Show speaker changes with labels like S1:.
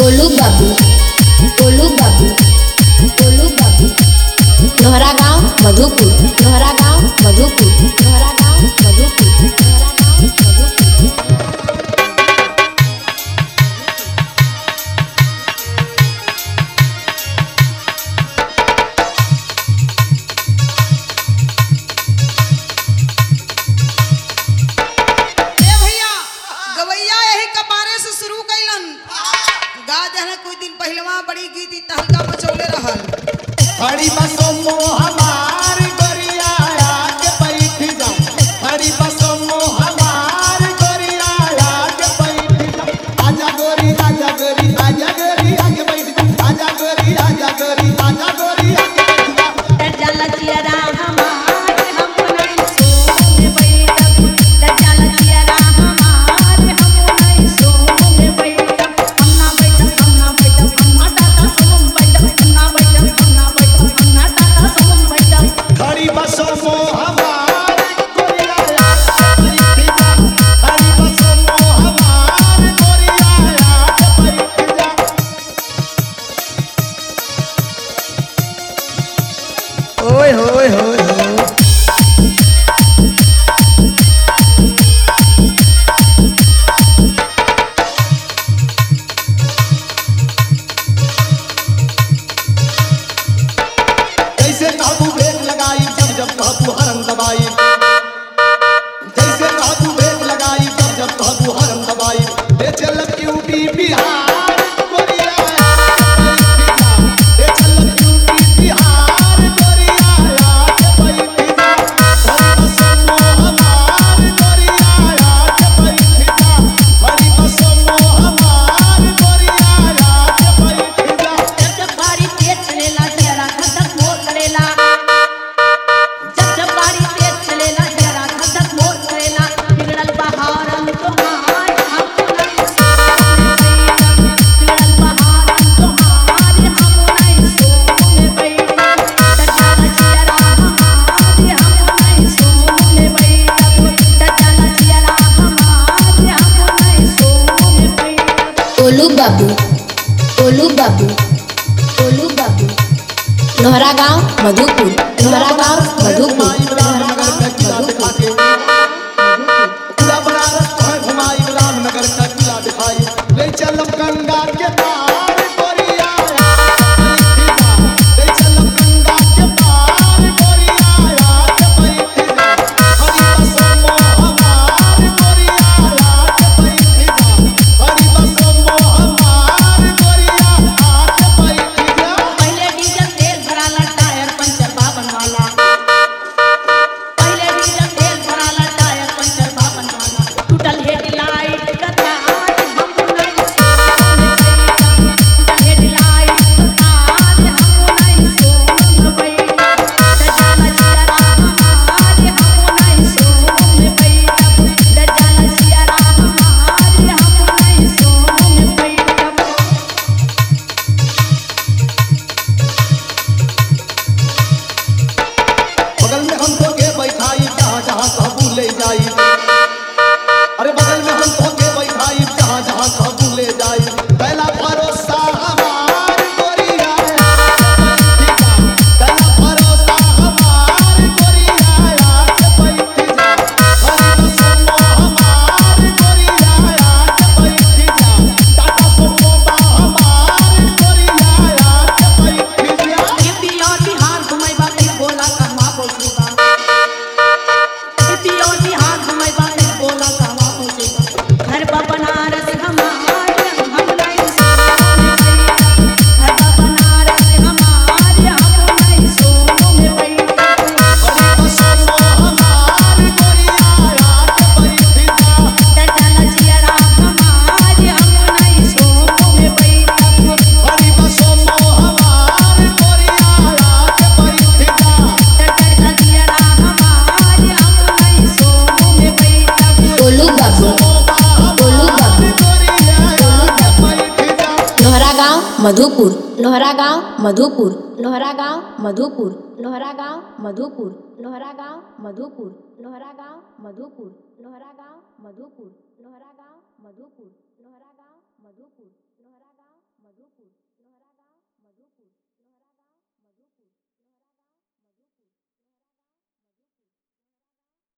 S1: गोलू बाबू गोलू बाबू गोलू बाबू लोहरा गांव मधुपुर लोहरा गांव मधुपुर लोहरा गांव मधुपुर लोहरा गांव मधुपुर
S2: ए भैया गवैया यही कपारे से शुरू कैलन गा जहने कुछ दिन पहलवा बड़ी गीत ई तहलका मचौले रहल
S3: हरी बसो हमार गोरिया के बैठ जा हरी बसो हमार गोरिया के बैठ जा आजा गोरी आजा गोरी आजा गोरी आगे बैठ जा आजा गोरी आजा गोरी आजा गोरी आगे बैठ जा हरी बसो हमार गोरिया के बैठ जा हरी बसो हमार गोरिया के बैठ जा
S2: ओए होए होए होए
S3: जैसे काबू ब्रेक लगाई जब जब काबू हरम दबाई जैसे काबू ब्रेक लगाई जब जब काबू हरम दबाई ले चल यूपी बिहार गोरिया ले चल यूपी बिहार गोरिया के बैठ जा हरी बसमो हमार गोरिया के बैठ जा हरी बसमो हमार गोरिया के बैठ जा
S1: गोलू बाबू गोलू बाबू गोलू बाबू लोहरा गांव मधुपुर लोहरा गांव मधुपुर लोहरा गांव मधुपुर
S3: पूरा बनारस तोहे घुमाई रामनगर का किला दिखाई ले चलम गंगा के पार गोरिया ले चलम गंगा के पार गोरिया के बैठ जा हरी बसमो हमार गोरिया के बैठ जा हरी बसमो हमार गोरिया के बैठ जा
S4: पहले डीजल तेल भराला टायर पंचर बाबन वाला पहले डीजल तेल भराला टायर पंचर बाबन वाला टूटल हेडलाइट का तार हम नहीं टूटल हेडलाइट का तार हम नहीं सोन बैठा दजाला जियारा हमारे हम नहीं सोन बैठा दजाला जियारा हमारे हम नहीं सोन बैठा
S3: बगल में हम तो के बैठाई जहाँ जहाँ काबू ले जाई अरे बगल में हम तो के बैठाई जहाँ जहाँ काबू ले जाई पहला भरोसा हमार गोरिया पहला भरोसा हमार गोरिया के बैठ जा हरी बसमो हमार गोरिया के बैठ जा टाटा सुमो हमार गोरिया के बैठ जा
S4: यूपी और बिहार घुमैबा कहीं बोला कहवा पहुंचेबा यूपी और बिहार घुमैबा कहीं बोला कहवा पहुंचेबा घर बा बनारस हमारे हम नहीं सोने बैठा घर बा बनारस हमारे हम नहीं सोने बैठा
S3: हरी बसमो हमार गोरिया के बैठ जा
S4: डडला जियरा हमारे हम नहीं सोने बैठा
S3: हरी बसमो हमार गोरिया के बैठ जा
S4: डडला जियरा हमारे हम नहीं सोने बैठा
S1: गोलू बाबू गोलू बाबू
S3: गोरिया के बैठ जा
S1: लोहरा गांव मधुपुर लोहरा गांव मधुपुर लोहरा गांव मधुपुर लोहरा गांव मधुपुर लोहरा गांव मधुपुर लोहरा गांव मधुपुर लोहरा गांव मधुपुर लोहरा गांव मधुपुर लोहरा गांव मधुपुर लोहरा गांव मधुपुर लोहरा गांव मधुपुर लोहरा गांव मधुपुर